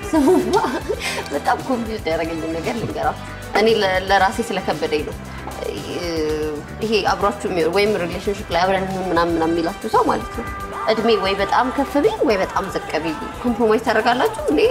ስሙማ በጣም ኮንፊውዝ ያደረገኝ ነገር ልንገራችሁ። እኔ ለ- ለራሴ ስለከበደኝ ነው። ይሄ አብሯችሁ የሚሆን ወይም ሪሌሽንሽፕ ላይ አብረን እንሁን ምናምን ምናምን የሚላችሁ ሰው ማለት ነው እድሜ ወይ በጣም ከፍ ቢል ወይ በጣም ዝቅ ቢል ኮምፕሮማይዝ ታደርጋላችሁ። እኔ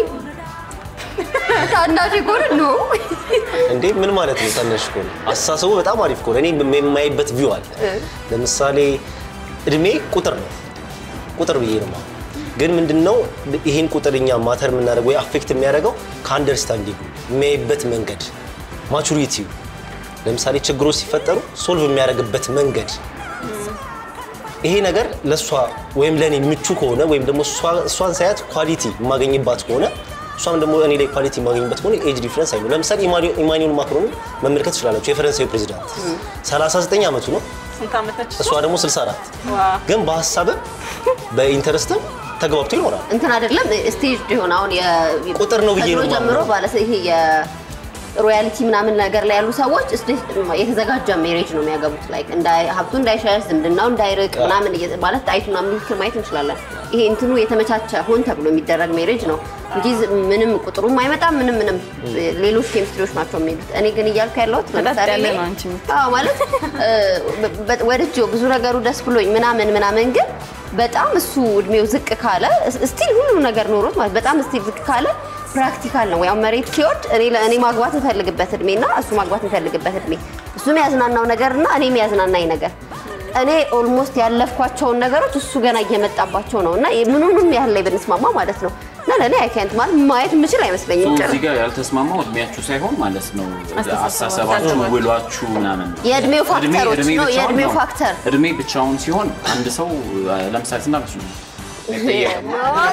ታናሽ ከሆነ ነው እንዴ ምን ማለት ነው? ታናሽ ከሆነ አስተሳሰቡ በጣም አሪፍ ከሆነ እኔ የማይበት ቪው አለ። ለምሳሌ እድሜ ቁጥር ነው፣ ቁጥር ብዬ ነው የማምነው። ግን ምንድነው ይህን ቁጥር እኛ ማተር የምናደርገው ወይ አፌክት የሚያደርገው ከአንደርስታንዲንግ የሚያይበት መንገድ ማቹሪቲው፣ ለምሳሌ ችግሮች ሲፈጠሩ ሶልቭ የሚያደርግበት መንገድ ይሄ ነገር ለእሷ ወይም ለእኔ ምቹ ከሆነ ወይም ደግሞ እሷ- እሷን ሳያት ኳሊቲ የማገኝባት ከሆነ እሷም ደግሞ እኔ ላይ ኳሊቲ የማገኝበት ከሆነ ኤጅ ዲፍረንስ አይኖር። ለምሳሌ ኢማኑ- ኢማኑኤል ማክሮንን መመልከት ትችላላችሁ። የፈረንሳዊ ፕሬዚዳንት 39 ዓመቱ ነው፣ ስንት ዓመታች እሷ ደግሞ 64 ግን በሀሳብም በኢንተረስትም ተግባብቶ ይኖራል። እንትን አይደለም ስቴጅ ሆን አሁን የ- ቁጥር ነው ብዬ ነው ከድሮ ጀምሮ የማምነው። ባለ ይሄ የሮያሊቲ ምናምን ነገር ላይ ያሉ ሰዎች እስቴ- የተዘጋጀ ሜሬጅ ነው የሚያገቡት። ላይክ እንዳይ ሀብቱ እንዳይሸሽ ዝምድናው እንዳይርቅ ምናምን እየ- ማለት ጣይቱ ምናምን ምልክት ማየት እንችላለን። ይሄ እንትኑ የተመቻቸ ሆን ተብሎ የሚደረግ ሜሬጅ ነው እንጂ ዝ- ምንም ቁጥሩም አይመጣም ምንም ምንም ሌሎች ኬሚስትሪዎች ናቸው የሚሉት። እኔ ግን እያልኩ ያለሁት ለምሳሌ ያለ እኔ- ነው አንቺ የምትይው። አዎ ማለት በ- በ- ወድጄው ብዙ ነገሩ ደስ ብሎኝ ምናምን ምናምን ግን በጣም እሱ እድሜው ዝቅ ካለ ስቲል ሁሉ ነገር ኖሮት ማለት በጣም ስቲል ዝቅ ካለ ፕራክቲካል ነው። ያው መሬት ሲወርድ እኔ ለእኔ ማግባት እንፈልግበት እድሜ እና እሱ ማግባት እንፈልግበት እድሜ እሱ የሚያዝናናው ነገር እና እኔ የሚያዝናናኝ ነገር እኔ ኦልሞስት ያለፍኳቸውን ነገሮች እሱ ገና እየመጣባቸው ነው እና ምኑንም ያህል ላይ ብንስማማ ማለት ነው እና ለእኔ አይካንት ማለት ማየት የምችል አይመስለኝም ጭራሽ። እዚህ ጋር ያልተስማማው እድሜያችሁ ሳይሆን ማለት ነው አስተሳሰባችሁ፣ ውሏችሁ ምናምን የእድሜው እድሜ- ፋክተሮች እድሜ ነው፣ ብቻውን የእድሜው ነው። ፋክተር። እድሜ ብቻውን ሲሆን አንድ ሰው ለምሳሌ ስንት ዓመት ነው? አይጠየቅም።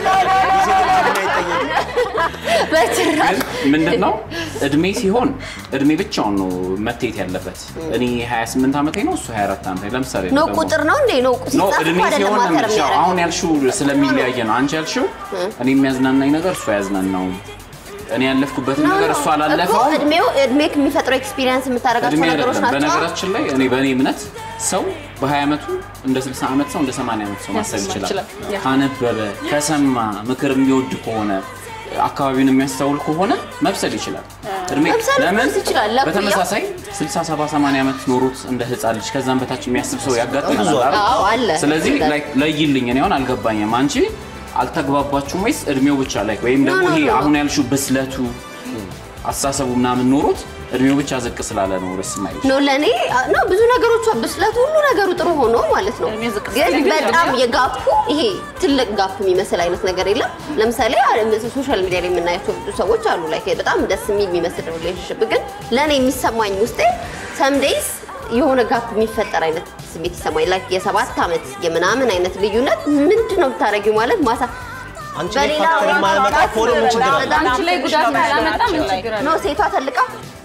በጭራሽ ግን ምንድን ነው እድሜ ሲሆን እድሜ ብቻውን ነው መታየት ያለበት። እኔ 28 ዓመቴ ነው፣ እሱ 24 ዓመቴ ለምሳሌ ነው ደግሞ- ቁጥር ነው እንዴ? ነው ኖ ሲጻፍ እድሜ እኮ አይደለም ሲሆን ነው ማተር የምልሽ። የሚያደርገው። አሁን ያልሽው ስለሚለያየ ነው። አንቺ ያልሽው እኔ የሚያዝናናኝ ነገር እሱ አያዝናናውም። እኔ ያለፍኩበትን ነው ነገር ነው እሱ እኮ አላለፈውም። እድሜው እድሜ የሚፈጥረው ኤክስፒሪየንስ የምታደርጋቸው እድሜ ነገሮች አይደለም። ናቸው። በነገራችን ላይ እኔ በእኔ እምነት ሰው በ20 ዓመቱ እንደ 60 ዓመት ሰው እንደ 80 ዓመት ሰው ማሰብ ማሰብ ይችላል። ይችላል። ያ። ካነበበ፣ ከሰማ፣ ምክር የሚወድ ከሆነ አካባቢውን የሚያስተውል ከሆነ መብሰል ይችላል። እድሜ መብሰል ለምን ይችላል። ለኩያ- በተመሳሳይ 60 70 80 ዓመት ኖሮት እንደ ህፃን ልጅ ከዛም በታች የሚያስብ ሰው ያጋጥማል ብዙ አለ። አይደል? አዎ አለ። ስለዚህ አለ። like ለይልኝ እኔ አሁን አልገባኝም። አንቺ አልተግባባችሁም ወይስ እድሜው ብቻ ላይ ወይም ደግሞ ኖ፣ ኖ፣ ይሄ ኖ። አሁን ያልሽው ብስለቱ አስተሳሰቡ ምናምን ኖሮት እድሜው ብቻ ዝቅ ስላለ ነው ደስ የማይልሽ? ነው ለእኔ ነው ብዙ ነገሮቹ ብስለቱ ሁሉ ነገሩ ጥሩ ሆኖ ማለት ነው። እድሜ ዝቅ ግን ሲል ግን በጣም ያው- የጋፑ ይሄ ትልቅ ጋፕ የሚመስል አይነት ነገር የለም። ለምሳሌ ሶሻል ሚዲያ ላይ የምናያቸው ብዙ ሰዎች አሉ ላይ በጣም ደስ የሚል የሚመስል ሪሌሽንሽፕ ግን ለእኔ የሚሰማኝ ውስጤ ሰምዴይስ የሆነ ጋፕ የሚፈጠር አይነት ስሜት ይሰማኝ ላይ የሰባት ዓመት የምናምን አይነት ልዩነት ምንድን ነው የምታደርጊው ማለት ማሳ አንቺ ላይ ፋክተር የማያመጣ ከሆነ ምን ችግር አለ? አንቺ ላይ ጉዳት ካላመጣ ምን ችግር አለ? ነው ሴቷ ተልቃ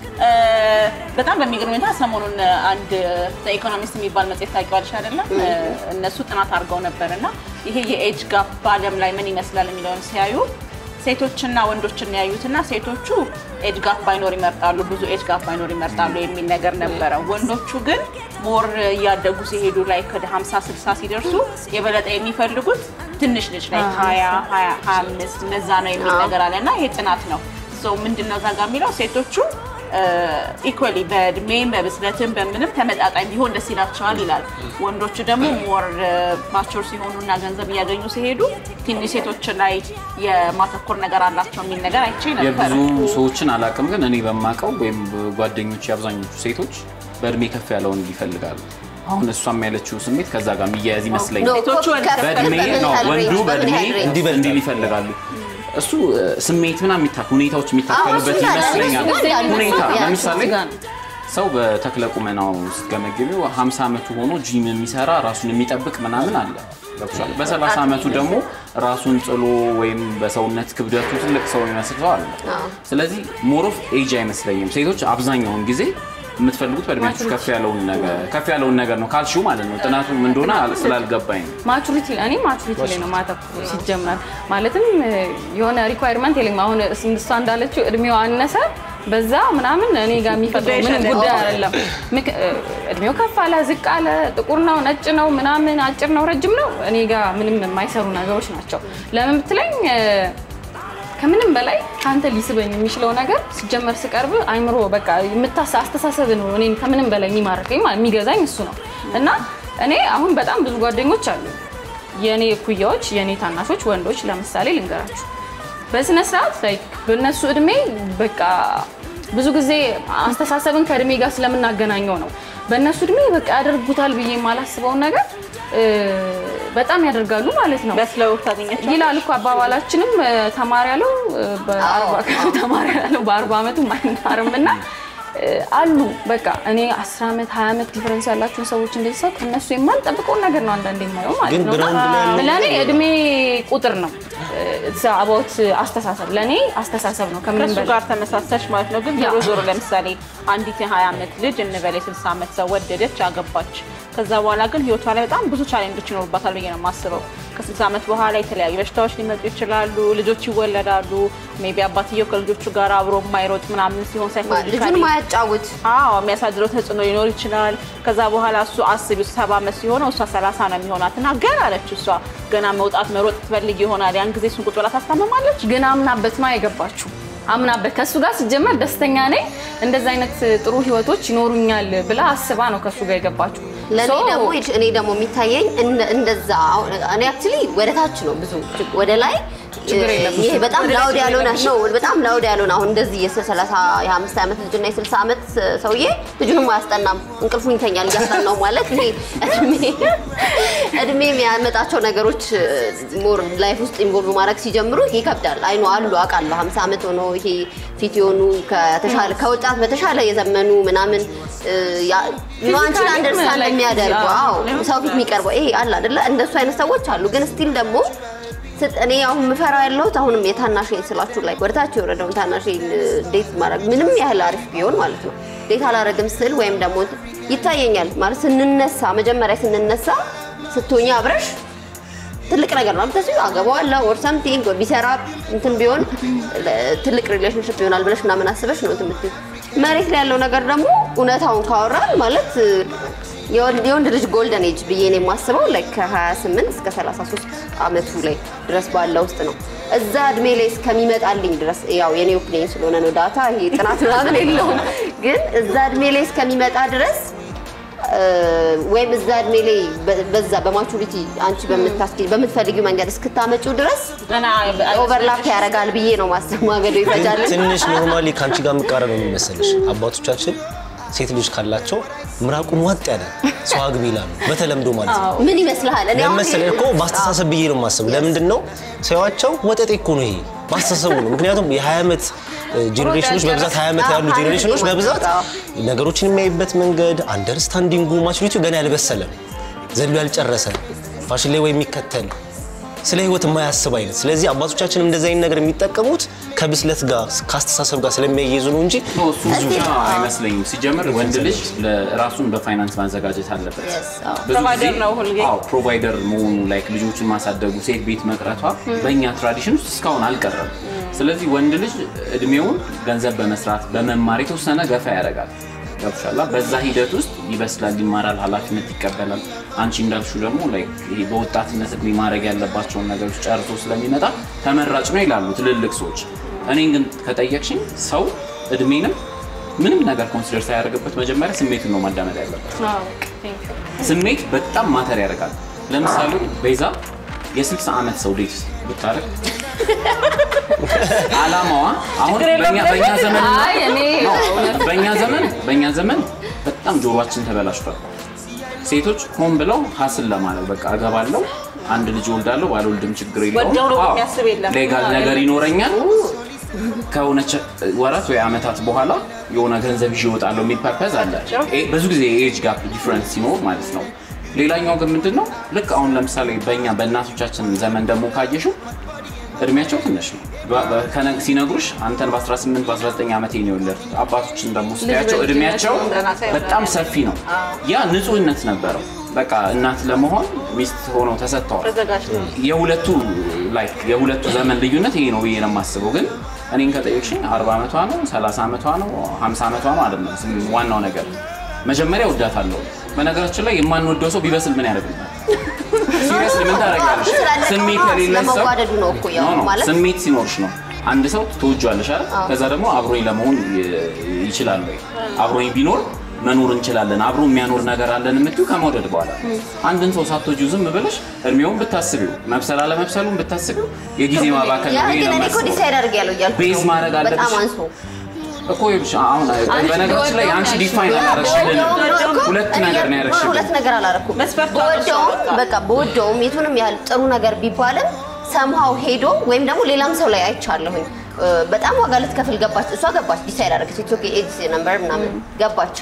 በጣም በሚገርም ሁኔታ ሰሞኑን አንድ ኢኮኖሚስት የሚባል መጽሔት ታውቂዋለሽ አይደለም? እነሱ ጥናት አድርገው ነበር እና ይሄ የኤጅ ጋፕ በዓለም ላይ ምን ይመስላል የሚለውን ሲያዩ ሴቶችና ወንዶችን ያዩትና ሴቶቹ ኤጅ ጋፕ ባይኖር ይመርጣሉ፣ ብዙ ኤጅ ጋፕ ባይኖር ይመርጣሉ የሚል ነገር ነበረ። ወንዶቹ ግን ሞር እያደጉ ሲሄዱ ላይ ከደ 50 60 ሲደርሱ የበለጠ የሚፈልጉት ትንሽ ልጅ ላይ 20 20 25 እነዛ ነው የሚል ነገር አለ እና ይሄ ጥናት ነው። ሶ ምንድነው እዛ ጋር የሚለው ሴቶቹ ኢኳሊ በእድሜም በብስለትም በምንም ተመጣጣኝ ቢሆን ደስ ይላቸዋል ይላል። ወንዶቹ ደግሞ ሞር ማቾር ሲሆኑ እና ገንዘብ እያገኙ ሲሄዱ ትንሽ ሴቶች ላይ የማተኮር ነገር አላቸው የሚል ነገር አይቼ ነበር። የብዙ ሰዎችን አላውቅም፣ ግን እኔ በማውቀው ወይም ጓደኞች የአብዛኞቹ ሴቶች በእድሜ ከፍ ያለውን ይፈልጋሉ። አሁን እሷም ያለችው ስሜት ከዛ ጋር የሚያያዝ ይመስለኛል። ሴቶቹ ከፍ በእድሜ በምን ነው ያህል ወንዱ ሬንጅ፣ በምን በእድሜ ያህል ሬንጅ? እንዲበልጥ እንዲል ይፈልጋሉ። እሱ እ፣ ስሜት ምናምን የሚታ ሁኔታዎች የሚታከሉበት እሱ እንዳለ፣ ይመስለኛል። እሱ እንዳለ፣ ሁኔታ እሱ ያ- ለምሳሌ እሱ ጋር ነው። ሰው በተክለ ቁመናው ስትገመግቢው 50 ዓመቱ ሆኖ ጂም የሚሰራ ራሱን የሚጠብቅ ምናምን አለ። ገብቶሻል? በ30 ዓመቱ ደግሞ ራሱን ጥሎ ወይም በሰውነት ክብደቱ ትልቅ ሰው የሚመስል ሰው አለ። ስለዚህ ሞሮፍ ኤጅ አይመስለኝም። ሴቶች አብዛኛውን ጊዜ የምትፈልጉት በእድሜያችሁ ከፍ ያለውን ነገር ከፍ ያለውን ነገር ነው ካልሽው ማለት ነው። ጥናቱ ምን እንደሆነ ስላልገባኝ ነው። ማቹሪቲ እኔ ማቹሪቲ ላይ ነው ማተኩር ሲጀመር ማለትም እ፣ የሆነ ሪኳየርመንት የለኝም። አሁን እስ- እሷ እንዳለችው እድሜው አነሰ በዛ ምናምን እኔ ጋር የሚፈጥረው ምንም ጉዳይ አይደለም። ምክ- እ፣ እድሜው ከፍ አለ ዝቅ አለ ጥቁር ነው ነጭ ነው ምናምን አጭር ነው ረጅም ነው እኔ ጋር ምንም የማይሰሩ ነገሮች ናቸው። ለምን ብትለኝ እ፣ ከምንም በላይ ከአንተ ሊስበኝ የሚችለው ነገር ሲጀመር ስቀርብ አይምሮ በቃ የምታስ አስተሳሰብ ነው እኔን ከምንም በላይ የሚማርከኝ ማለት የሚገዛኝ እሱ ነው እና እኔ አሁን በጣም ብዙ ጓደኞች አሉ የእኔ እኩያዎች የእኔ ታናሾች ወንዶች ለምሳሌ ልንገራችሁ በስነ ስርዓት ላይክ በእነሱ እድሜ በቃ ብዙ ጊዜ አስተሳሰብን ከእድሜ ጋር ስለምናገናኘው ነው በእነሱ እድሜ በቃ ያደርጉታል ብዬ የማላስበውን ነገር እ፣ በጣም ያደርጋሉ ማለት ነው በስለው ታገኛቸው ይላል እኮ አባባላችንም እ፣ ተማሪ ያለው እ፣ በአርባ ተማሪ ያለው በአርባ ዓመቱ አይማርም እና እ፣ አሉ በቃ እኔ አስር ዓመት ሀያ ዓመት ዲፈረንስ ያላቸውን ሰዎች እንደዚህ ሰው ከእነሱ የማልጠብቀውን ነገር ነው አንዳንዴ የማየው ማለት ግን ነው እና ግራውንድ ላይ ያለው ለእኔ እድሜ ቁጥር ነው አባውት አስተሳሰብ ለእኔ አስተሳሰብ ነው ከምንም ከእሱ በላይ ጋር ተመሳሰች ማለት ነው። ግን ያ። ዞሮ ዞሮ ለምሳሌ አንዲት የ20 ዓመት ልጅ እንበል የ60 ዓመት ሰው ወደደች፣ አገባች። ከዛ በኋላ ግን ህይወቷ ላይ በጣም ብዙ ቻሌንጆች ይኖሩባታል ብዬ ነው የማስበው። ከ60 ዓመት በኋላ የተለያዩ በሽታዎች ሊመጡ ይችላሉ። ልጆች ይወለዳሉ። ሜይ ቢ አባትየው ከልጆቹ ጋር አብሮ የማይሮጥ ምናምን ሲሆን ልጁን ሳይኮሎጂካሊ ማያጫውት አዎ የሚያሳድረው ተጽዕኖ ሊኖር ይችላል። ከዛ በኋላ እሱ አስቢው ሰባ ዓመት ሲሆነው እሷ ሰላሳ ነው የሚሆናት እና ገና አለች እሷ ገና መውጣት መሮጥ ትፈልግ ይሆናል። ያን ጊዜ እሱን ቁጭ ብላ ታስታመማለች። ግን አምናበት ነው የገባችሁ። አምናበት ከእሱ ጋር ሲጀመር ደስተኛ ነኝ እንደዚህ አይነት ጥሩ ህይወቶች ይኖሩኛል ብላ አስባ ነው ከእሱ ጋር የገባችሁ። ለእኔ So- ደግሞ እኔ ደግሞ የሚታየኝ እንደ- እንደዛ አሁን እኔ አክቹሊ ወደ ታች ነው ብዙ ወደ ላይ ችግር የለም። ይሄ በጣም ወደ ላይ ላውድ ችግር ያልሆነ የለም። ነው በጣም ላውድ ያልሆነ አሁን እንደዚህ የ30 የ50 ዓመት ልጅና የ60 ዓመት ሰውዬ ልጁንም አያስጠናም እንቅልፉን ይተኛል እያስጠናው ማለት ይሄ እድሜ እድሜ የሚያመጣቸው ነገሮች ሞር ላይፍ ውስጥ ኢንቮልቭ ማድረግ ሲጀምሩ ይከብዳል አይኑ አሉ አውቃለሁ 50 ዓመት ሆኖ ይሄ ፊት የሆኑ ከተሻለ ከወጣት በተሻለ የዘመኑ ምናምን እ፣ ያ- ዩ አንቺን Physically አንደርስታንድ like የሚያደርጉ ያ- አዎ ሰው ፊት የሚቀርበው ይሄ አለ አይደለ እንደሱ አይነት ሰዎች አሉ ግን ስቲል ደግሞ ስጥ- እኔ አሁን የምፈራው ያለሁት አሁንም የታናሽን ስላችሁ ላይ ወደታች የወረደውን ታናሽን ዴት ማድረግ ምንም ያህል አሪፍ ቢሆን ማለት ነው ዴት አላረግም ስል ወይም ደግሞ ይታየኛል ማለት ስንነሳ መጀመሪያ ስንነሳ ስትሆኛ አብረሽ ትልቅ ነገር ነው አምጥተሽ አገባዋለሁ ኦር ሰምቲንግ ቢሰራ እንትን ቢሆን ለ- ትልቅ ሪሌሽንሽፕ ይሆናል ብለሽ ምናምን አስበሽ ነው እንትን የምትይው። መሬት ላይ ያለው ነገር ደግሞ እውነታውን ካወራን ማለት የወንድ የወንድ ልጅ ጎልደን ኤጅ ብዬ ነው የማስበው ላይ ከ28 እስከ 33 ዓመቱ ላይ ድረስ ባለ ውስጥ ነው። እዛ እድሜ ላይ እስከሚመጣልኝ ድረስ ያው የኔ ኦፒኒየን ስለሆነ ነው ዳታ ይሄ ጥናት ምናምን የለውም። ግን እዛ እድሜ ላይ እስከሚመጣ ድረስ ወይም እዛ እድሜ ላይ በ- በዛ በማቹሪቲ አንቺ በምታስኪ በምትፈልጊው መንገድ እስክታመጪው ድረስ ገና ኦቨርላፕ ያደርጋል ብዬ ነው ማሰብ። ማገዶ ይፈጃል። ትንሽ ኖርማሊ ከአንቺ ጋር የምቃረነው ምን መሰለሽ፣ አባቶቻችን ሴት ልጅ ካላቸው ምራቁን ዋጥ ያለ ሰው አግቢ ይላሉ፣ በተለምዶ ማለት ነው። ምን ይመስልሃል? እኔ አሁን ለመሰለ እኮ በአስተሳሰብ ብዬ ነው የማስበው። ለምንድን ነው ሲያዩዋቸው ወጠጤ እኮ ነው ይሄ በአስተሳሰቡ ነው። ምክንያቱም የ20 ዓመት ጄኔሬሽኖች በብዛት 20 ዓመት ያሉ አዎ፣ ጄኔሬሽኖች በብዛት አዎ። ነገሮችን የሚያይበት መንገድ አንደርስታንዲንጉ ማቹሪቲው ገና ያልበሰለ ዘሎ ያልጨረሰ ፋሽን ላይ ወይ የሚከተል ስለ ህይወት የማያስብ አይነት። ስለዚህ አባቶቻችን እንደዚህ አይነት ነገር የሚጠቀሙት ከብስለት ጋር ከአስተሳሰብ ጋር ስለሚያይዙ ነው እንጂ እሱ ብዙ ብቻ አይመስለኝም። ሲጀምር ወንድ ልጅ ራሱን በፋይናንስ ማዘጋጀት አለበት። Yes, አዎ። ብዙ ፕሮቫይደር ጊዜ- ነው ሁልጊዜ። አዎ ፕሮቫይደር መሆኑ ላይክ ልጆችን ማሳደጉ ሴት ቤት መቅረቷ በእኛ ትራዲሽን ውስጥ እስካሁን አልቀረም። ስለዚህ ወንድ ልጅ እድሜውን ገንዘብ በመስራት በመማር የተወሰነ ገፋ ያደርጋል። ገብቶሻል? በዛ ሂደት ውስጥ ይበስላል፣ ይማራል፣ ኃላፊነት ይቀበላል። አንቺ እንዳልሽው ደግሞ ላይክ ይሄ በወጣትነት እድሜ ማድረግ ያለባቸውን ነገሮች ጨርሶ ስለሚመጣ ተመራጭ ነው ይላሉ ትልልቅ ሰዎች። እኔን ግን ከጠየቅሽኝ ሰው እድሜንም ምንም ነገር ኮንሲደር ሳያደርግበት መጀመሪያ ስሜቱን ነው ማዳመጥ ያለበት። አዎ፣ thank you። ስሜት በጣም ማተር ያደርጋል። ለምሳሌ ቤዛ የ60 ዓመት ሰው ዴት ብታደርግ አላማዋ አሁን ችግር የለውም በእኛ በእኛ ዘመን አይ እኔ እውነት በእኛ ዘመን በእኛ ዘመን በጣም ጆሮአችን ተበላሽቷል። ሴቶች ሆን ብለው ሀስል ለማለት በቃ እገባለሁ፣ አንድ ልጅ ወልዳለሁ፣ ባልወልድም ችግር የለውም፣ ወዲያው ነው አዎ፣ የሚያስብ የለም። ሌጋል ነገር ይኖረኛል፣ ከሆነች ወራት ወይ ዓመታት በኋላ የሆነ ገንዘብ ይዤ እወጣለሁ የሚል ፐርፐዝ አለ። ይሄ ብዙ ጊዜ የኤጅ ጋፕ ዲፍረንስ ሲኖር ማለት ነው። ሌላኛው ግን ምንድን ነው ልክ አሁን ለምሳሌ በእኛ በእናቶቻችን ዘመን ደግሞ ካየሽው እድሜያቸው ትንሽ ነው። በ- በ- ከነ- ሲነግሩሽ አንተን በ18 በ19 ዓመት ነው የወለድኩት። አባቶችን ደግሞ ስታያቸው ልጅ እድሜያቸው በልጅነታቸው በጣም ሰፊ ነው። ያ ንጹህነት ነበረው። በቃ እናት ለመሆን ሚስት ሆነው ተሰጥተዋል። ተዘጋጅተው የሁለቱ ላይክ የሁለቱ ዘመን ልዩነት ይሄ ነው ብዬ ነው የማስበው። ግን እኔን ከጠየቅሽኝ 40 ዓመቷ ነው 30 ዓመቷ ነው 50 ዓመቷ ነው አይደለም። ስም- ዋናው ነገር መጀመሪያ እወዳታለሁ። በነገራችን ላይ የማንወደው ሰው ቢበስል ምን ያደርግልናል? ሲሪየስሊ ምን ታደርጊያለሽ? ስላለቀው ስሜት ነው፣ የሌለ ሰው ስለመዋደዱ ነው እኮ ያው ኖ፣ ኖ፣ ማለት ስሜት ሲኖርሽ ነው አንድ ሰው ትወጇለሽ አይደል? ከዛ ደግሞ አብሮኝ ለመሆን ይ- ይችላል ወይ አብሮኝ ቢኖር መኖር እንችላለን አብሮ የሚያኖር ነገር አለን የምትይው ከመውደድ በኋላ አንድን ሰው ሳትወጂው ዝም ብለሽ እድሜውን ብታስቢው መብሰል አለመብሰሉን ብታስቢው የጊዜ ማባከል ያ ነው ብዬ ግን ነው እኔ እኮ የማስበው። ዲሳይድ አድርጌያለሁ እያልኩ ቤዝ ነው። ማድረግ በጣም አለብሽ። አንሶ እኮ ይኸውልሽ አሁን አንቺ በነገራችን ላይ በወደው አንቺ ነው ዲፋይን ያልሽው። አላረግሽልን በወደውም እኮ ሁለት እኔ ነገር ነው ያ- ያደረግሽልን ሁለት ነገር አላረኩም። መስፈርቱ በወደውም አልወሰንም። በቃ በወደውም የቱንም ያህል ጥሩ ነገር ቢባልም ሰምሃው ሄዶ ወይም ደግሞ ሌላም ሰው ላይ አይቻለሁኝ እ፣ በጣም ዋጋ ልትከፍል ገባች። እሷ ገባች፣ ዲሳይድ አደረገች። ኢትዮክ ኤጅ ነምበር ምናምን ገባች።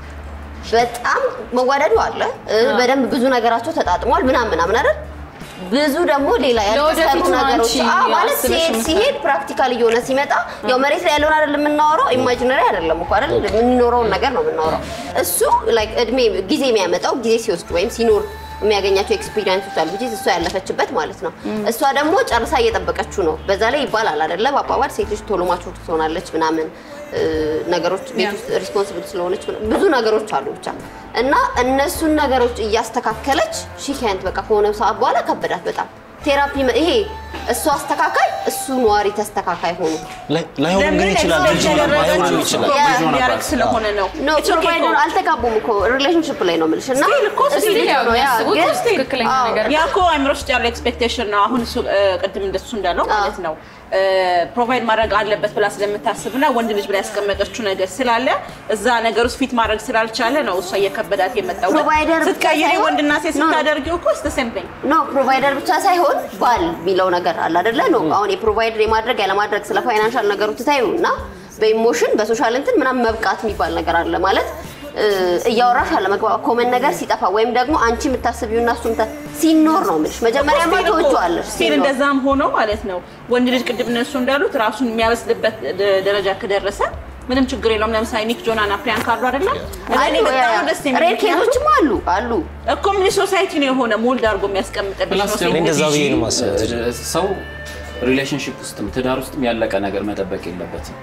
በጣም መዋደዱ አለ እ፣ በደንብ ብዙ ነገራቸው ተጣጥሟል ምናምን ምናምን አይደል ብዙ ደግሞ ሌላ ያልተሰሩ ለወደፊቱ ነው ነገሮች አንቺ አዎ፣ ማለት አስበሽ ሲሄድ የምትሰሪው። ሲሄድ ፕራክቲካል እየሆነ ሲመጣ ያው መሬት ላይ ያለውን አይደለም የምናወራው፣ ኢማጂነሪ አይደለም እኮ አይደል የምንኖረውን ነገር ነው የምናወራው። እሱ ላይክ እድሜ ጊዜ የሚያመጣው ጊዜ ሲወስድ ወይም ሲኖር የሚያገኛቸው ኤክስፒሪየንሶች አሉ እንጂ እሷ ያለፈችበት ማለት ነው። እሷ ደግሞ ጨርሳ እየጠበቀችው ነው። በዛ ላይ ይባላል አይደለ በአባባል ሴት ልጅ ቶሎ ማቹር ትሆናለች ምናምን እ፣ ነገሮች ቤት ውስጥ ሪስፖንሲብል ስለሆነች ምናምን ብዙ ነገሮች አሉ ብቻ እና እነሱን ነገሮች እያስተካከለች ሺካንት በቃ ከሆነ ሰዓት በኋላ ከበዳት በጣም ቴራፒ መ- ይሄ እሱ አስተካካይ እሱ ነዋሪ ተስተካካይ ሆኑ ላይ- ላይሆንም ግን ይችላል ልጅ ሆነ ላይሆንም ይችላል ያ- ልጅ ሆነባት። ሊያደርግ ስለሆነ ነው ኖ It's okay ፕሮቫይደር እኮ። አልተጋቡም እኮ ሪሌሽንሽፕ ላይ ነው የምልሽ እና Still እኮ እሱ still ልጅ ያው ነው ያ የሚያስቡት ግን ትክክለኛ አዎ፣ ነገር ያ እኮ አይምሮ ውስጥ ያለው ኤክስፔክቴሽን ነው። አሁን እሱ እ፣ ቅድም እንደሱ እንዳለው ማለት ነው ፕሮቫይድ ማድረግ አለበት ብላ ስለምታስብና ወንድ ልጅ ብላ ያስቀመጠችው ነገር ስላለ እዛ ነገር ውስጥ ፊት ማድረግ ስላልቻለ ነው እሷ እየከበዳት የመጣው። Provider ብቻ ስትቀይሪ ሳይሆን- ወንድና ሴት No. ስታደርጊው እኮ ስ ሴምቲንግ ኖ ፕሮቫይደር ብቻ ሳይሆን ባል የሚለው ነገር አለ አይደለ? ኖ አሁን የፕሮቫይደር የማድረግ ያለማድረግ ስለ ፋይናንሻል ነገሩ ትታዩ እና በኢሞሽን በሶሻል እንትን ምናምን መብቃት የሚባል ነገር አለ ማለት እ፣ እያወራሽ አለመግባባት ኮመን ነገር ሲጠፋ ወይም ደግሞ አንቺ የምታስቢው እና እሱ የምታ- ሲኖር ነው የምልሽ። መጀመሪያማ ትወጪዋለሽ ስቲል ሲኖር። እንደዛም ሆኖ ማለት ነው ወንድ ልጅ ቅድም እነሱ እንዳሉት ራሱን የሚያበስልበት ደ- ደረጃ ከደረሰ ምንም ችግር የለውም። ለምሳሌ ኒክ ጆናና ፕሪያንካ አሉ አይደለም? አሉ፣ እኔ በጣም ነው ደስ የሚል ሬድ ምክንያቱም ኬዞችም አሉ አሉ እኮ ምን ሶሳይቲ ነው የሆነ ሞልድ አድርጎ የሚያስቀምጥልሽ ፕላስ ነው ደግሞ ሴት እንደዛ ብዬ ነው ቲጂ፣ የማስበው። እ፣ ሰው ሪሌሽንሽፕ ውስጥም ትዳር ውስጥም ያለቀ ነገር መጠበቅ የለበትም።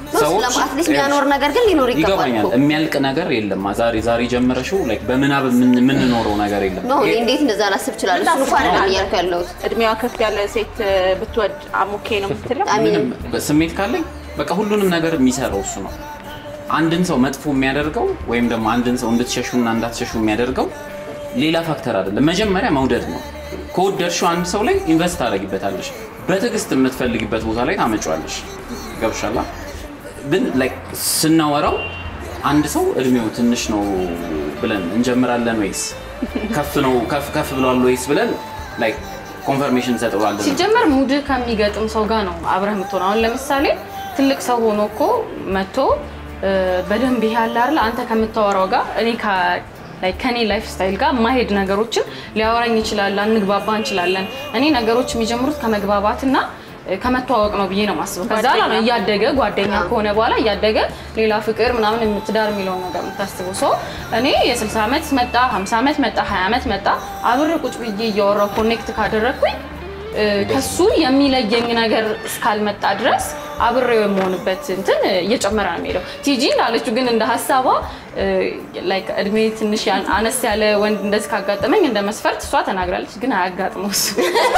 አትሊስት የሚያኖር ነገር ግን ሊኖር ይገባል ይገባኛል። እኮ። የሚያልቅ ነገር የለም። ዛሬ ዛሬ ጀመረሽው ላይክ በምናብ የምን- የምንኖረው ነገር የለም። ኖ እኔ እንዴት እንደዛ ላስብ እችላለሁ? እሱን እንኳን አይደለም እያልኩ ያለሁት እድሜዋ ከፍ ያለ ሴት እ፣ ብትወድ አሞኬ ነው የምትለው። አሚን ምንም ስሜት ካለኝ በቃ ሁሉንም ነገር የሚሰራው እሱ ነው። አንድን ሰው መጥፎ የሚያደርገው ወይም ደግሞ አንድን ሰው እንድትሸሹና እንዳትሸሹ የሚያደርገው ሌላ ፋክተር አይደለም። መጀመሪያ መውደድ ነው። ከወደድሽው አንድ ሰው ላይ ኢንቨስት ታደርጊበታለሽ። በትዕግስት የምትፈልጊበት ቦታ ላይ ታመጫዋለሽ። ገብሻላ ግን ላይክ ስናወራው አንድ ሰው እድሜው ትንሽ ነው ብለን እንጀምራለን ወይስ ከፍ ነው ከፍ ከፍ ብሏል ወይስ ብለን ላይክ ኮንፈርሜሽን እንሰጠዋለን? ሲጀመር ሙድ ከሚገጥም ሰው ጋር ነው አብረህ የምትሆነው። አሁን ለምሳሌ ትልቅ ሰው ሆኖ እኮ መጥቶ እ፣ በደንብ ይሄ አለ አይደል አንተ ከምታወራው ጋር እኔ ከ- ላይ ከኔ ላይፍ ስታይል ጋር ማሄድ ነገሮችን ሊያወራኝ ይችላል፣ አንግባባ እንችላለን። እኔ ነገሮች የሚጀምሩት ከመግባባትና እ፣ ከመተዋወቅ ነው ብዬ ነው የማስበው። ከዛ ጓደኛ። ነው እያደገ ጓደኛ ከሆነ በኋላ እያደገ ሌላ ፍቅር ምናምን የምትዳር የሚለውን ነገር የምታስበው ሰው እኔ የ60 ዓመት መጣ 50 ዓመት መጣ 20 ዓመት መጣ አብሬ ቁጭ ብዬ እያወራሁ ኮኔክት ካደረግኩኝ እ፣ ከሱ የሚለየኝ ነገር እስካልመጣ ድረስ አብሬው የመሆንበት እንትን እየጨመረ ነው የሚሄደው። ቲጂ እንዳለችው ግን እንደ ሀሳቧ እ፣ ላይክ እድሜ ትንሽ ያን- አነስ ያለ ወንድ እንደዚህ ካጋጠመኝ እንደ መስፈርት እሷ ተናግራለች። ግን አያጋጥመው እሱ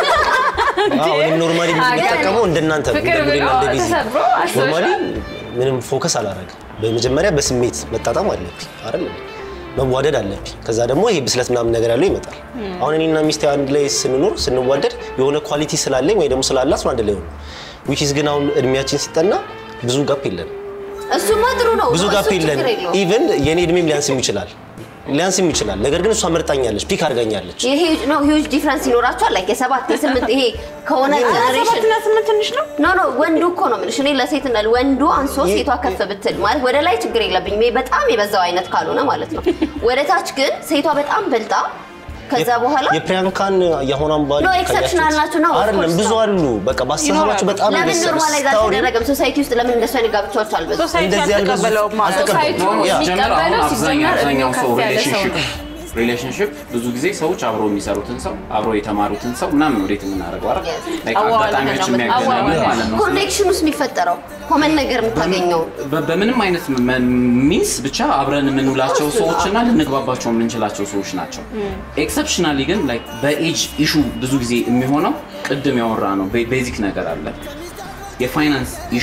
አሁን ኖርማሊ የሚጠቀመው እንደናንተ ነው። ፍቅር እንደ ብሎ እንደ ቢዚ ተሰብሮ አስበሻል? ኖርማሊ ምንም ፎከስ አላደረግም። በመጀመሪያ በስሜት መጣጣም አለብኝ አይደል? መዋደድ አለብኝ። ከዛ ደግሞ ይሄ ብስለት ምናምን ነገር ያለው ይመጣል። አሁን እኔና ሚስቴ አንድ ላይ ስንኖር ስንዋደድ የሆነ ኳሊቲ ስላለኝ ወይ ደግሞ ስላላት ነው አንድ ላይ ሆነ ዊች ኢዝ ግን አሁን እድሜያችን ሲጠና ብዙ ጋፕ የለን እሱማ ጥሩ ነው ብዙ እሱ ጋፕ የለን። ችግር የለውም። ኢቨን የኔ እድሜም ሊያንስም ይችላል ሊያንስም ይችላል። ነገር ግን እሷ መርጣኛለች፣ ፒክ አድርጋኛለች። ይሄ ነው ሂውጅ ዲፍረንስ ይኖራቸዋል። ላይክ የሰባት የስምንት ይሄ ከሆነ ጀነሬሽን ሰባትና ስምንት ትንሽ ነው። ኖ ኖ ወንዱ እኮ ነው የምልሽ። እኔ ለሴት እንዳል ወንዱ አንሶ ሴቷ ከፍ ብትል ማለት ወደ ላይ ችግር የለብኝም። ይሄ በጣም የበዛው አይነት ካልሆነ ማለት ነው። ወደ ታች ግን ሴቷ በጣም በልጣ ከዛ በኋላ የፕሪያንካን የአሁኗን ባል ኖ ኤክሰፕሽናል ናቸው ነው አይደለም፣ ብዙ አሉ። በቃ በአስተሳሰባቸው በጣም ለምን የበሰለ ኖርማላይዝ ስታወሪ አልተደረገም? ሶሳይቲ ውስጥ ለምን እንደሱ አይነት ጋብቻዎች አልበዙ? ሶሳይቲ እንደዚህ ያልበዙ- አልተቀበለውም ማለት ነው። አልተቀበለውም። ሶሳይቲው ያ። ሲጀመር አሁን የሚቀበለው አብዛኛው ሲጀመር አብዛኛው እድሜው ሰው ከፍ ያለ ሰው ሪሌሽንሽፕ ነው። ሪሌሽንሽፕ ብዙ ጊዜ ሰዎች አብረው የሚሰሩትን ሰው አብረው የተማሩትን ሰው ምናምን ወዴት የምናደርገው አይደል? Yes. Like አዋዋል አጋጣሚዎች ነው የሚያገናኙ አዋዋል። ማለት ነው። ኮኔክሽን ውስጥ የሚፈጠረው ኮመን ነገር የምታገኘው በ- በምንም አይነት ሚንስ ብቻ አብረን የምንውላቸው ሰዎች እና ልንግባባቸው የምንችላቸው ሰዎች ናቸው። ኤክሰፕሽናሊ ግን like በኤጅ ኢሹ ብዙ ጊዜ የሚሆነው ቅድም ያወራ ነው ቤዚክ ነገር አለ። የፋይናንስ ኢሹ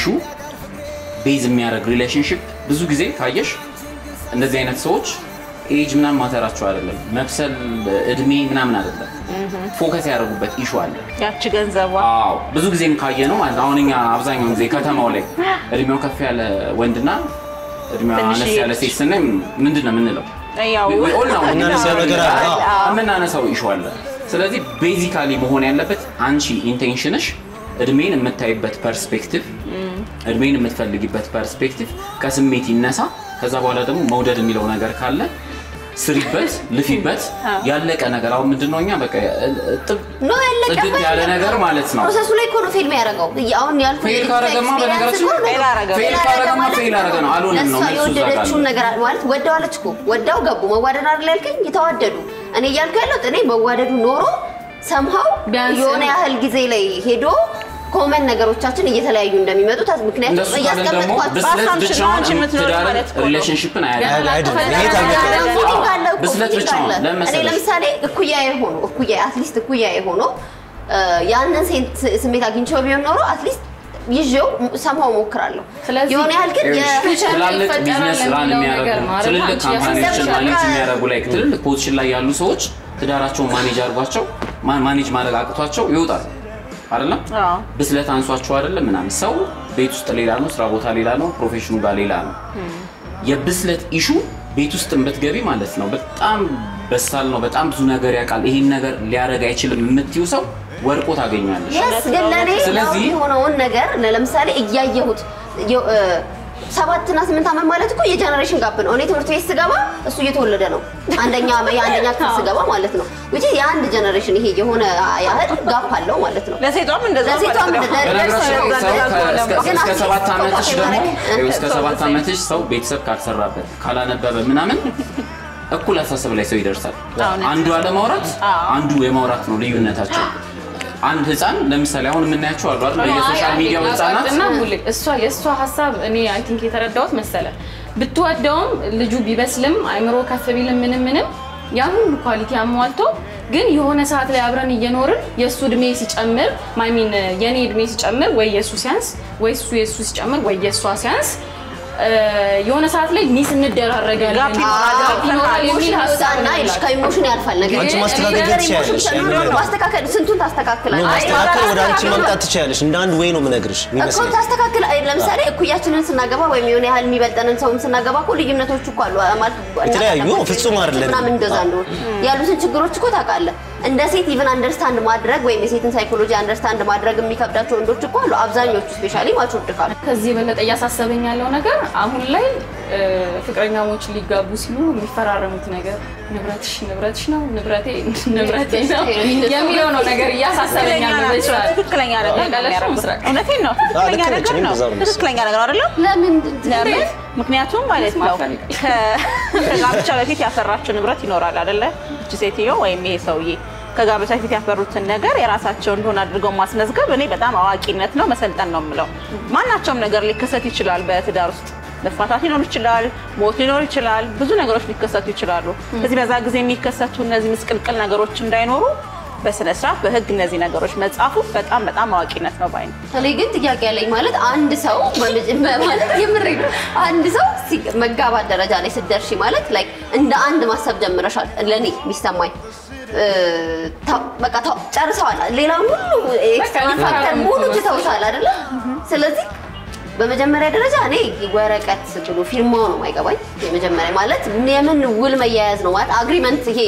ቤዝ የሚያደርግ ሪሌሽንሽፕ ብዙ ጊዜ ካየሽ እንደዚህ አይነት ሰዎች ኤጅ ምናምን ማተራቸው አይደለም፣ መብሰል እድሜ ምናምን አይደለም። ፎከስ ያደረጉበት ኢሹ አለ። ያቺ ገንዘቧ አዎ ብዙ ጊዜም ካየ ነው ማለት ነው። አሁን እኛ አብዛኛውን ጊዜ ከተማው ላይ እድሜው ከፍ ያለ ወንድና እድሜዋ ትንሽ አነስ ያለ ሴት ስናይ ምንድን ነው የምንለው? ያው We- we all know የምናነሳው ነገር አለ። አዎ። የምናነሳው ኢሹ አለ። ስለዚህ ቤዚካሊ መሆን ያለበት አንቺ ኢንቴንሽንሽ እድሜን የምታይበት ፐርስፔክቲቭ እድሜን የምትፈልጊበት ፐርስፔክቲቭ ከስሜት ይነሳ። ከዛ በኋላ ደግሞ መውደድ የሚለው ነገር ካለ ስሪበት፣ ልፊበት። ያለቀ ነገር አሁን ምንድን ነው እኛ በቃ ጥብ ኖ ያለቀ ጽድት ያለ ነገር ማለት ነው። ፕሮሰሱ ላይ እኮ ነው ፌል የሚያደርገው። አሁን ያልኩት ፌል ካረገማ በነገራችን ላይ ፌል አረገ። ፌል ካረገማ ፌል አረገ ነው። አልሆነም ነው ለእሷ መልሱ እዛ ጋር የወደደችውን ነው። ነገር ማለት ወደዋለች እኮ ወዳው ገቡ መዋደድ አይደል ያልከኝ? የተዋደዱ እኔ እያልኩ ያለሁት እኔ መዋደዱ ኖሮ ሰምሃው ቢያንስ የሆነ ያህል ጊዜ ላይ ሄዶ ኮመን ነገሮቻችን እየተለያዩ እንደሚመጡ ታስ- ምክንያቱም እንደሱ ካለን ደግሞ እያስቀመጥኳቸው ብስለት በአስራምሽ ነው አንቺ ብቻውን የምትኖሪው ትዳርን ማለት እኮ ነው። ሪሌሽንሽፕን አያድንም። አይደለም። ይሄ ፈለጋ ታወቀ። ነገር ፊሊንግ አለ እኮ፣ ብስለት ፊሊንግ ብቻ ነው። አለ። ለምን እኔ መሰለሽ? ለምሳሌ እኩያዬ ሆኖ እኩያዬ አትሊስት እኩያዬ ሆኖ እ፣ ያንን ሴት ስሜት አግኝቼው ቢሆን ኖሮ አትሊስት ይዤው ሰምሃው ሞክራለሁ። ስለዚህ የሆነ ያህል ግን የ- ይኸውልሽ፣ ትላልቅ ይፈጠራል ቢዝነስ ራን የሚለው የሚያደርጉ ነገር ነው አይደል? ትልልቅ አንቺ ካምፓኒዎችን ያሰብሽው ማኔጅ በቃ- የሚያደርጉ ላይ ትልልቅ ፖዚሽን ላይ ያሉ ሰዎች ትዳራቸውን ማኔጅ አድርጓቸው ማ- ማኔጅ ማድረግ አቅቷቸው ይወጣሉ። አይደለም አዎ። ብስለት አንሷቸው አይደለም ምናምን። ሰው ቤት ውስጥ ሌላ ነው፣ ስራ ቦታ ሌላ ነው፣ ፕሮፌሽኑ ጋር ሌላ ነው። የብስለት ኢሹ ቤት ውስጥ ብትገቢ ማለት ነው በጣም በሳል ነው፣ በጣም ብዙ ነገር ያውቃል፣ ይሄን ነገር ሊያደርግ አይችልም የምትይው ሰው ወድቆ ታገኛለሽ። የስ ግን ለእኔ ስለዚህ- ያው የሆነውን ነገር ለምሳሌ እያየሁት የ- እ፣ ሰባትና ስምንት ዓመት ማለት እኮ የጀነሬሽን ጋፕ ነው። እኔ ትምህርት ቤት ስገባ እሱ እየተወለደ ነው። አንደኛ የአንደኛ ክፍል ስገባ ማለት ነው። which is የአንድ ጀነሬሽን ይሄ የሆነ ያህል ጋፕ አለው ማለት ነው። ለሴቷም እንደዛ ለሴቷም ማለት ነው። እንደዛ- በነገራችን ላይ ደርሰው ሰው ደርሰው ከ- እስከ- ግን እስከ አትሊስት ሰባት ዓመትሽ ኮንታክት ደግሞ ማድረግ- ይኸው እስከ ሰባት ዓመትሽ ሰው ቤተሰብ ካልሰራበት ካላነበበ ምናምን እኩል አስተሳሰብ ላይ ሰው ይደርሳል። እውነት። አንዱ አለማውራት አዎ። አንዱ የማውራት ነው ልዩነታቸው። አንድ ህፃን ለምሳሌ አሁን የምናያቸው አሉ አይደል? በየሶሻል ሚዲያው ህፃናት እና ሁሌ እሷ የእሷ ሀሳብ እኔ አይ ቲንክ የተረዳሁት መሰለ ብትወደውም ልጁ ቢበስልም አይምሮ ከፍ ቢልም ምንም ምንም ያን ሁሉ ኳሊቲ አሟልቶ ግን የሆነ ሰዓት ላይ አብረን እየኖርን የእሱ እድሜ ሲጨምር ማይሚን የእኔ እድሜ ሲጨምር ወይ የእሱ ሲያንስ ወይ እሱ የእሱ ሲጨምር ወይ የእሷ ሲያንስ እ፣ የሆነ ሰዓት ላይ ሚስ እንደራረጋለን ጋፕ ይኖራል። ጋፕ ይኖራል የሚል ሀሳብ እና ነው ይልሽ ያላት። ከኢሞሽን ያልፋል ነገር አንቺ ግን ማስተካከል ነገር ትችያለሽ። ኢሞሽን ያንን ተኖሮ ነገር። ማስተካከል ስንቱን ታስተካክላለች? ማስተካከል ወደ አንቺ ማምጣት ትችያለሽ። እንደ አንድ ወይ ነው የምነግርሽ እኮ የሚመስለኝ። ታስተካክል። አይ ለምሳሌ እኩያችንን ስናገባ ወይም የሆነ ያህል የሚበልጠንን ሰውም ስናገባ እኮ ልዩነቶች እኮ አሉ ማለት የተለያዩ እናታችን ፍጹም አይደለንም። ምናምን እንደዛ እንደሆነ ያሉትን ችግሮች እኮ ታውቃለህ። እንደ ሴት ኢቭን አንደርስታንድ ማድረግ ወይም የሴትን ሳይኮሎጂ አንደርስታንድ ማድረግ የሚከብዳቸው ወንዶች እኮ አሉ። አብዛኞቹ ስፔሻሊ ማቹርድ ካሉ ከዚህ የበለጠ እያሳሰበኝ ያለው ነገር አሁን ላይ እ፣ ፍቅረኛሞች ሊጋቡ ሲሉ የሚፈራረሙት ነገር ንብረትሽ ንብረትሽ ነው ንብረቴ ንብረቴ ነው የሚለው ነው ነገር እያሳሰበኝ ትክክለኛ ያለው ናቸው። ይችላል። ትክክለኛ ነገር ነው ያውቃል እሱ የሚያደርጉት። ምስራቅ። እውነቴን ነው። ትክክለኛ ልክ ነች። ነገር እኔም ነው። በዛ ነው የምመስለው። ትክክለኛ ነገር ነው አይደለም? ለምን ለምን? ምክንያቱም ማለት ነው መስማት ፈልጋለሁ። ከ- ከጋብቻ በፊት ያፈራችው ንብረት ይኖራል አይደለ? እቺ ሴትዮ ወይም ይሄ ሰውዬ ከጋብቻ በፊት ያፈሩትን ነገር የራሳቸው እንደሆነ አድርገው ማስመዝገብ እኔ በጣም አዋቂነት ነው፣ መሰልጠን ነው የምለው። ማናቸውም ነገር ሊከሰት ይችላል በትዳር ውስጥ መፋታት ሊኖር ይችላል፣ ሞት ሊኖር ይችላል፣ ብዙ ነገሮች ሊከሰቱ ይችላሉ። ስለዚህ በዛ ጊዜ የሚከሰቱ እነዚህ ምስቅልቅል ነገሮች እንዳይኖሩ በስነ ስርዓት በህግ እነዚህ ነገሮች መጻፉ በጣም በጣም አዋቂነት ነው ባይ ነው። እኔ ግን ጥያቄ ያለኝ ማለት አንድ ሰው በመጀ- ማለት የምሬ ነው። አንድ ሰው ሲ- መጋባት ደረጃ ላይ ስትደርሺ ማለት ላይክ እንደ አንድ ማሰብ ጀምረሻል። ለእኔ የሚሰማኝ እ፣ ታ- በቃ ታ- ጨርሰዋል። ሌላውን ሁሉ ኤክስተርናል ፋክተር ሙሉ ትተውታል አይደለ? ስለዚህ በመጀመሪያ ደረጃ እኔ ወረቀት ብሎ ፊርማው ነው የማይገባኝ። የመጀመሪያ ማለት የምን ውል መያያዝ ነው ማለት አግሪመንት ይሄ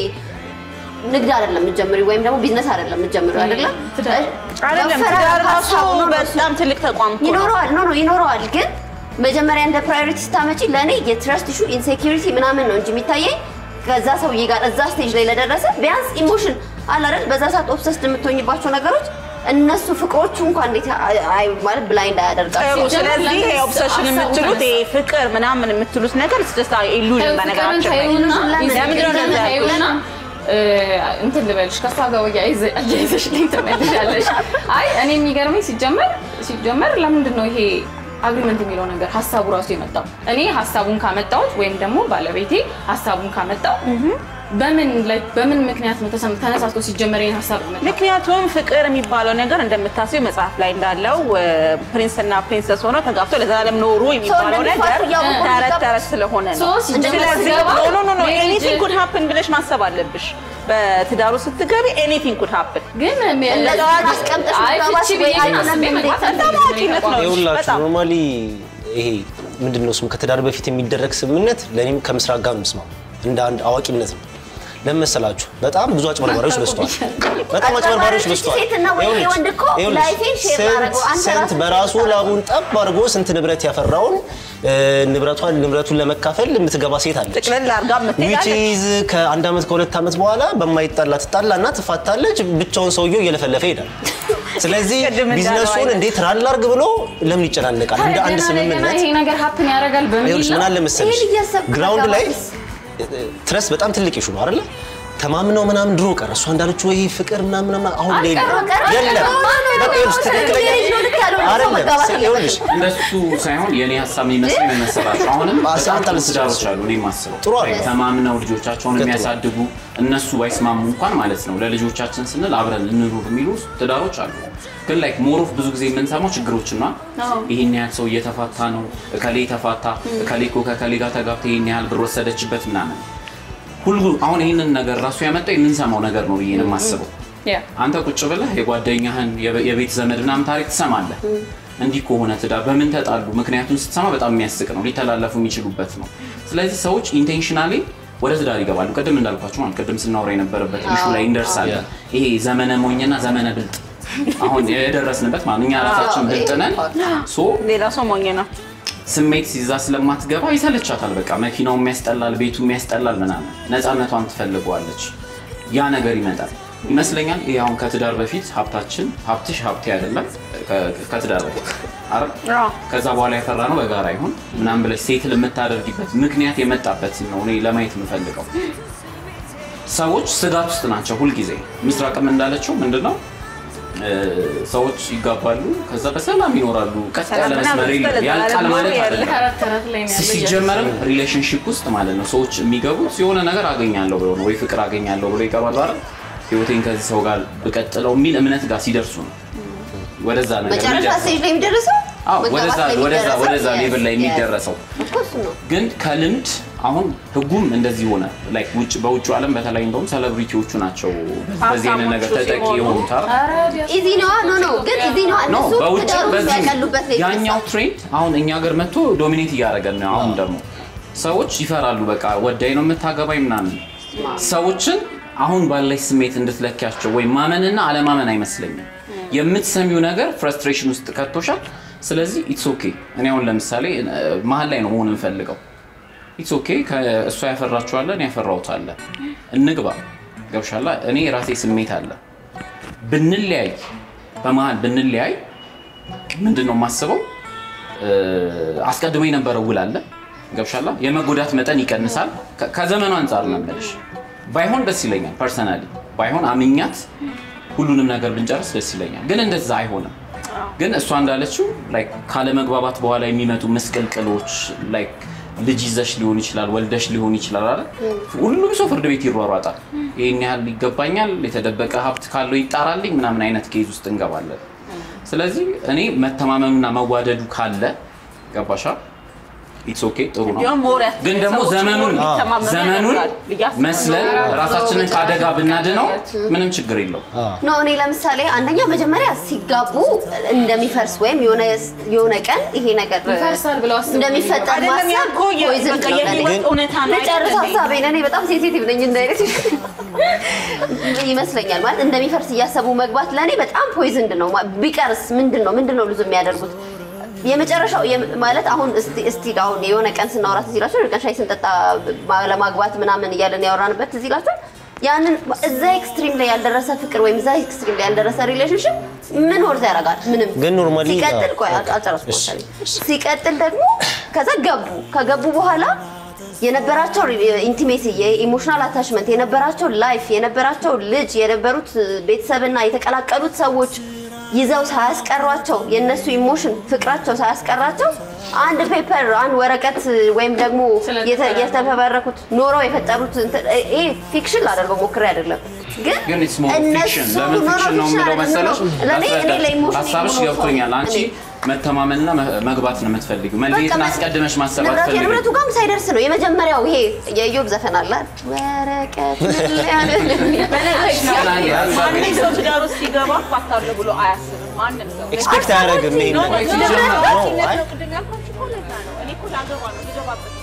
ንግድ አይደለም የምትጀምሪው ወይም ደግሞ ቢዝነስ አይደለም የምትጀምሪው አይደለም አይደለም መፈራረም ትዳር ራሱ ሀሳቡ ነው እሱ። በጣም ትልቅ ተቋም እኮ ነው። ይኖረዋል ኖ ኖ ይኖረዋል። ግን መጀመሪያ እንደ ፕራዮሪቲ ስታመጪ ለእኔ የትረስት ኢሹ ኢንሴኪሪቲ ምናምን ነው እንጂ የሚታየኝ ከዛ ሰውዬ ጋር እዛ ስቴጅ ላይ ለደረሰ ቢያንስ ኢሞሽን አለ አይደል? በዛ ሰዓት ኦብሰስድ የምትሆኝባቸው ነገሮች እነሱ ፍቅሮቹ እንኳን እንዴት አይ- አይ- ማለት ብላይንድ አያደርጋቸው። ስለዚህ ይሄ ኦብሰሽን የምትሉት ይሄ ፍቅር ምናምን የምትሉት ነገር ስደስታ ኢሉዥን ፍቅርን በነገራችን ላይ ታዩና ለምን? ለምንድን ነው ፍቅርን እንደዛ ያልኩት? ታዩና እ፣ እንትን ልበልሽ ከእሷ ጋር ወያ አያይዘሽ ልኝ ትመልሻለሽ። አይ እኔ የሚገርመኝ ሲጀመር ሲጀመር ለምንድን ነው ይሄ አግሪመንት የሚለው ነገር ሀሳቡ ራሱ የመጣው? እኔ ሀሳቡን ካመጣሁት ወይም ደግሞ ባለቤቴ ሀሳቡን ካመጣው በምን ላይ በምን ምክንያት ነው ተሰም- ተነሳስቶ ሲጀመር ይሄን ሀሳብ መጣ? ምክንያቱም ፍቅር የሚባለው ነገር እንደምታስቢው መጽሐፍ ላይ እንዳለው ፕሪንስ እና ፕሪንሰስ ሆነው ተጋብቶ ለዘላለም ኖሩ የሚባለው እንደሚፋቱ ነገር እያወቁ ተረት የሚጋቡ- ተረት ስለሆነ ነው። ሶ ሲጀመር ስለዚህ ሲገባ ኖ ኖ ኖ ሜሪጅ- ኤኒቲንግ ኩድ ሃፕን ብለሽ ማሰብ አለብሽ። በትዳሩ ስትገቢ ኤኒቲንግ ኩድ ሃፕን ግን እንደዛ አስቀምጠሽ አይ መጋባት ፍቺ ወይ ብዬ አይደለም አስቤ መግባት በጣም አልፈልግም። አዋቂነት ነው። ይኸውላችሁ በጣም። ኖርማሊ ይሄ ምንድን ነው ስሙ ከትዳር በፊት የሚደረግ ስምምነት ለእኔም ከምስራቅ ጋር ምስማ እንደ አንድ አዋቂነት ነው። ለምን መሰላችሁ? በጣም ብዙ አጭበርባሪዎች በዝተዋል። በጣም አጭበርባሪዎች በዝተዋል። ሴትና ወይ ይኸውልሽ፣ ወንድ እኮ ይኸውልሽ፣ ላይፌን ሼር ስንት- ማድረገው አንተ ስንት ራስህ በራሱ ሼር ላቡን ጠብ አድርጎ ስንት ንብረት ያፈራውን እ፣ ንብረቷን ንብረቱን ለመካፈል የምትገባ ሴት አለች። ጥቅልል አድርጋ የምትሄዳለች። ዊችዝ ከአንድ ዓመት ከሁለት ዓመት በኋላ በማይጣላ ትጣላና ትፋታለች። ብቻውን ሰውየው እየለፈለፈ ይሄዳል። ስለዚህ ቅድም እንዳለው ቢዝነሱን አይነት። እንዴት ራል አድርግ ብሎ ለምን ይጨናነቃል? እንደ አንድ ገና ለገና ስምምነት ይሄ ነገር ሀፕን ያደርጋል በሚል ይኸውልሽ ምን ነው። አለ መሰለሽ ይሄን እያሰብኩ ግራውንድ ላይ መጋባትስ? ትረስ በጣም ትልቅ ይሹ ነው አይደለ? ተማምነው ምናምን ድሮ ቀረ። እሷ እንዳለችው ወይ ፍቅር ምናምን ምናምን አሁን ላይ ቀረ፣ ቀረ፣ የለም። ቀረ። በቃ ይኸውልሽ ትክክለኛ ልጅ ነው ልክ ያልሆነ ሰው አይደለም። መጋባት ይኸውልሽ እንደሱ ሳይሆን የኔ ሀሳብ የሚመስለኝ ምን መሰላችሁ? አሁንም አሳ- በጣም ጥሩ አታልስ- ትዳሮች አሉ። እኔ የማስበው ጥሩ አለ። ተማምነው ልጆቻቸውን ትክክል። የሚያሳድጉ እነሱ ባይስማሙ እንኳን ማለት ነው ለልጆቻችን ስንል አብረን እንኑር የሚሉ ትዳሮች አሉ። ግን ላይክ ሞሮፍ ብዙ ጊዜ የምንሰማው ችግሮችና ይሄን ያህል ሰው እየተፋታ ነው፣ እከሌ ተፋታ፣ እከሌ እኮ ከከሌ ጋር ተጋብታ ይሄን ያህል ብር ወሰደችበት ምናምን ሁሉ አሁን ይህንን ነገር ራሱ ያመጣው የምንሰማው ነገር ነው ብዬ ነው የማስበው። ያ አንተ ቁጭ ብለህ የጓደኛህን የበ- የቤት ዘመድ ምናምን ታሪክ ትሰማለህ። እንዲህ ከሆነ ትዳር በምን ተጣሉ? ምክንያቱን ስትሰማ በጣም የሚያስቅ ነው፣ ሊተላለፉ የሚችሉበት ነው። ስለዚህ ሰዎች ኢንቴንሽናሊ ወደ ትዳር ይገባሉ። ቅድም እንዳልኳቸው ማለት ቅድም ስናወራ የነበረበት ኢሹ ላይ እንደርሳለን። ይሄ ዘመነ ሞኝና ዘመነ ብልጥ አሁን የደረስንበት ማለት እኛ ራሳችን ብልጥ ነን። ሶ ሌላ ሰው ሞኝ ነው። ስሜት ሲይዛ ስለማትገባ ይሰለቻታል። በቃ መኪናው የሚያስጠላል፣ ቤቱ የሚያስጠላል ምናምን ነፃነቷን ትፈልገዋለች። ያ ነገር ይመጣል ይመስለኛል። ይሄ አሁን ከትዳር በፊት ሀብታችን ሀብትሽ ሀብቴ አይደለም ከ- ከትዳር በፊት አይደል? አዎ። ከዛ በኋላ ያፈራ ነው በጋራ ይሁን ምናምን ብለሽ ሴትል የምታደርጊበት ምክንያት የመጣበት ነው እኔ ለማየት የምፈልገው። ሰዎች ስጋት ውስጥ ናቸው ሁልጊዜ። ምስራቅም እንዳለችው ምንድነው እ፣ ሰዎች ይጋባሉ፣ ከዛ በሰላም ይኖራሉ። ቀጥ ያለ ሰላምና መስመር በደስታ የለም። ያልቃል ለዘላለም ማለት ኖሩ ያለ። አይደለም። ተረት ተረት ላይ ነው ያለው ሲጀመርም ሪሌሽንሽፕ ውስጥ ማለት ነው ሰዎች የሚገቡት የሆነ ነገር አገኛለሁ ብሎ ነው ወይ ፍቅር አገኛለሁ ብሎ ይገባሉ አይደል? ህይወቴን ከዚህ ሰው ጋር ብቀጥለው የሚል እምነት ጋር ሲደርሱ ነው ወደዛ ነገር መጨረሻ የሚደርሰው። ስቴጅ ላይ የሚደርሰው አዎ መጋባት ወደዛ ላይ ወደዛ የሚደረሰው ወደዛ yes, ሌቭል ላይ yes. የሚደረሰው እኮ እሱ ነው። ግን ከልምድ አሁን ህጉም እንደዚህ ሆነ። ላይክ ውጭ በውጭ ዓለም በተለይ እንደውም ሴሌብሪቲዎቹ ናቸው በዚህ አይነት ነገር ሀብታሞቹ ተጠቂ ሲሆኑ የሆኑት አይደል? ኧረ ቢያንስ ኢዚ ነዋ ኖ ኖ ግን ኢዚ ነዋ ኖ እነሱ በውጭ ትዳሩን በዚህ የሚያቀሉበት ላይ ያኛው ትሬንድ አሁን እኛ ሀገር መጥቶ ዶሚኔት እያደረገን ነው። አሁን ደግሞ ሰዎች ይፈራሉ። በቃ ወዳይ ነው የምታገባኝ ምናምን ሰዎችን አሁን ባለች ስሜት እንድትለኪያቸው ወይም ማመንና አለማመን አይመስለኝም። የምትሰሚው ነገር ፍረስትሬሽን ውስጥ ከቶሻል። ስለዚህ ኢትስ ኦኬ። እኔ አሁን ለምሳሌ እ፣ መሀል ላይ ነው መሆን የምፈልገው። ኢትስ ኦኬ። እሷ ያፈራችኋለ እኔ ያፈራሁታለ እንግባ። ገብሻላ። እኔ የራሴ ስሜት አለ። ብንለያይ በመሀል ብንለያይ ምንድን ነው የማስበው? እ፣ አስቀድሞ የነበረው ውል አለ ገብሻላ። የመጎዳት መጠን ይቀንሳል። ከ- ከዘመኑ አንጻር ነው የምልሽ። ባይሆን ደስ ይለኛል ፐርሰናሊ፣ ባይሆን አምኛት ሁሉንም ነገር ብንጨርስ ደስ ይለኛል። ግን እንደዛ አይሆንም። ግን እሷ እንዳለችው ላይክ ካለመግባባት በኋላ የሚመጡ ምስቅልቅሎች ላይክ ልጅ ይዘሽ ሊሆን ይችላል፣ ወልደሽ ሊሆን ይችላል አይደል? ሁሉም ሰው ፍርድ ቤት ይሯሯጣል። ይህን ያህል ይገባኛል፣ የተደበቀ ሀብት ካለው ይጣራልኝ ምናምን አይነት ኬዝ ውስጥ እንገባለን። ስለዚህ እኔ መተማመኑና መዋደዱ ካለ ገባሻ ኢትስ ኦኬ ጥሩ ነው። እንዲያውም ሞር ያስ- ግን ደግሞ ሰዎች ዘመኑን ሞር እንዲተማመኑ ዘመኑን ያደርጋል ብዬ አስባለሁ። መስለን ራሳችንን ከአደጋ ብናድነው ምንም ችግር የለው። ኖ እኔ ለምሳሌ አንደኛ መጀመሪያ ሲጋቡ እንደሚፈርስ ወይም የሆነ የሆነ ቀን ይሄ ነገር ይፈርሳል ብለው አስበው እንደሚፈጠር አይደለም ማሰብ ያልኩህ የ- poison በቃ ነው ለእኔ። የህይወት እውነታ ነው ልጨርስ አይደለም? ሀሳቤን። እኔ በጣም ሴንሲቲቭ ነኝ እንደ አይነት ይመስለኛል ማለት እንደሚፈርስ እያሰቡ መግባት ለእኔ በጣም ፖይዝንድ ነው። ማ- ቢቀርስ ምንድን ነው ምንድን ነው ልዙ የሚያደርጉት የመጨረሻው የም- ማለት አሁን እስቲ እስቲ አሁን የሆነ ቀን ስናወራ ትዝ ይላችኋል። የሆነ ቀን ሻይ ስንጠጣ ማ- ለማግባት ምናምን እያለን ያወራንበት ትዝ ይላችኋል። ያንን እዛ ኤክስትሪም ላይ ያልደረሰ ፍቅር ወይም እዛ ኤክስትሪም ላይ ያልደረሰ ሪሌሽንሽፕ ምን ወርዝ ያደርጋል? ምንም ግን normally- ሲቀጥል ቆይ አዎ። አልጨረስኩም እሺ። መሰለኝ። ሲቀጥል ደግሞ ከዛ ገቡ ከገቡ በኋላ የነበራቸው ኢንቲሜሲ የኢሞሽናል አታችመንት የነበራቸው ላይፍ የነበራቸው ልጅ የነበሩት ቤተሰብና የተቀላቀሉት ሰዎች ይዘው ሳያስቀሯቸው የእነሱ ኢሞሽን ፍቅራቸው ሳያስቀራቸው አንድ ፔፐር አንድ ወረቀት ወይም ደግሞ የተ- የተፈበረኩት ኖረው የፈጠሩት እንትን- ይሄ ፊክሽን ላደርገው ሞክሬ አይደለም ግን ግን ኢትስ ሞር እነሱ ፊክሽን ለምን ኖ፣ ኖ፣ ፊክሽን ነው ፊክሽን የምለው አይደለም፣ መሰለሽ? ኖ፣ ለእኔ እኔ ላስረዳሽ። ለኢሞሽን ሀሳብሽ የምኖር ሰው ገብቶኛል። አንቺ እኔ መተማመንና መ- መግባት ነው የምትፈልጊው። መለየትን በቃ አስቀድመሽ ማሰብ ንብረቱ አትፈልጊም። የንብረቱ ጋርም ሳይደርስ ነው የመጀመሪያው ይሄ የኢዮብ ዘፈን አለ ወረቀት ማንም ሰው ትዳር ውስጥ ሲገባ እፋታለሁ ብሎ አያስብም። ማንም ሰው ኤክስፔክት አያደርግም ይሄን ነው ነገር። ነው ሲጀመር ነው፣ ነው አይ ቅድም ያልኳችሁ እኮ ለዛ ነው። እኔ እኮ ላገባ ነው ልገባበት